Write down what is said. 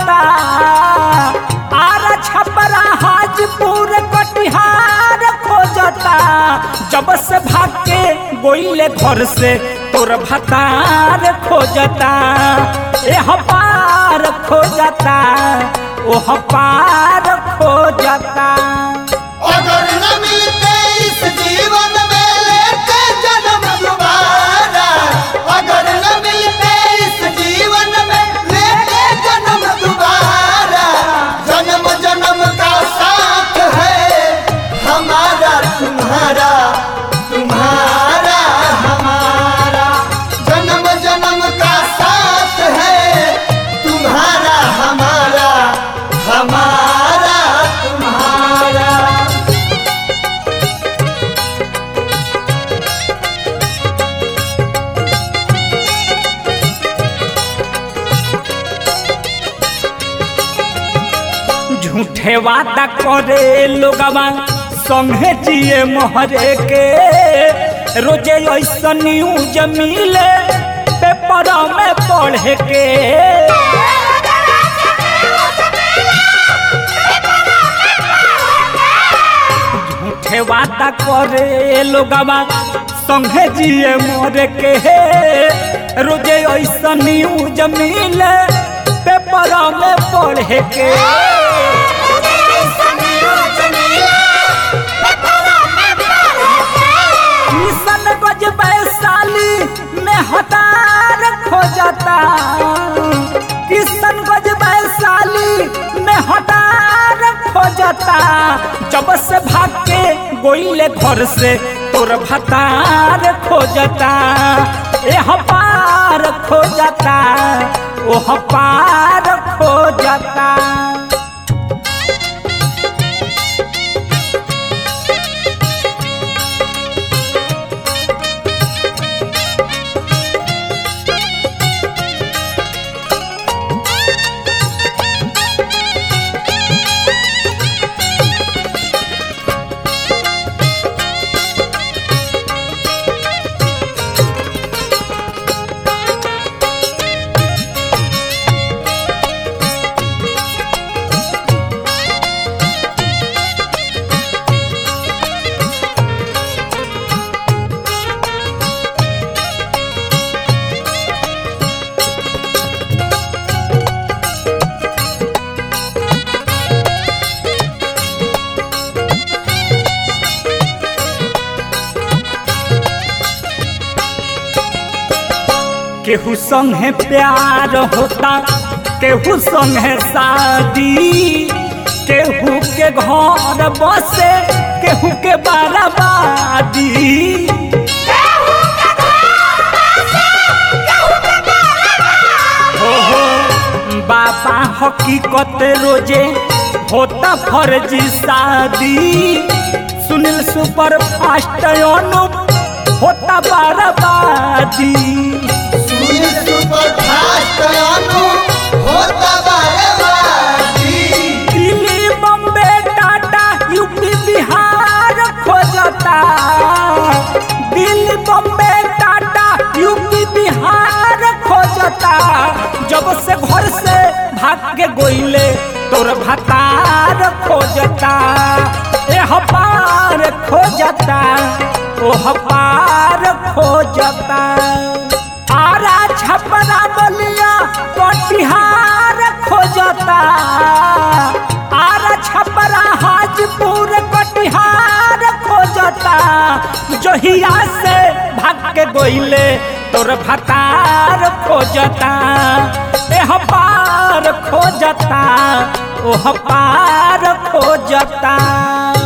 खोजता आरा छपरा हाजपुर कटिहार खोजता जब से भाग के गोइले घर से तोर भतार खोजता ए पार खोजता ओह पार खोजता अगर न मिलते इस जीवन में लेते जन्म दोबारा अगर न मिलते इस जीवन में लेते जन्म दोबारा जन्म जन्म का साथ है हमारा तुम्हारा तुम्हारा हमारा जन्म जन्म का साथ है तुम्हारा हमारा हमारा तुम्हारा झूठे वादा करे लोगवा संगे जिए मोहरे के रोजे ऐसा न्यूज मिले पेपर में पढ़े के झूठे वादा करे लोगवा संगे जिए मोरे के रोजे ऐसा न्यूज मिले पेपर में पढ़े के किशन गज वैशाली में हतार खोजता किशन गज वैशाली में हतार खोजता जब से भाग के गोइले घर से तोर भतार खोजता ए पार खोजता ओह पार खोजता केहू संगे प्यार होता केहू संगे शादी केहू के घर बसे केहू के बर्बादी हो हो बाबा हकीकत रोजे होता फर्जी शादी सुनील सुपर फास्ट अनुप होता बर्बादी सुनील सुपर फास्ट अनु होता बर्बादी दिल्ली बम्बे टाटा यूपी बिहार खोजता दिल्ली बम्बे टाटा यूपी बिहार खोजता जब से घर से भाग के गोइले तोर भतार खोजता ए पार खोजता ओह पार खोजता आरा छपरा बलिया कटिहार खोजता आरा छपरा हाजपुर कटिहार खोजता जोहिया से भाग के गोइले तोर भतार खोजता एह पार खोजता ओह पार खोजता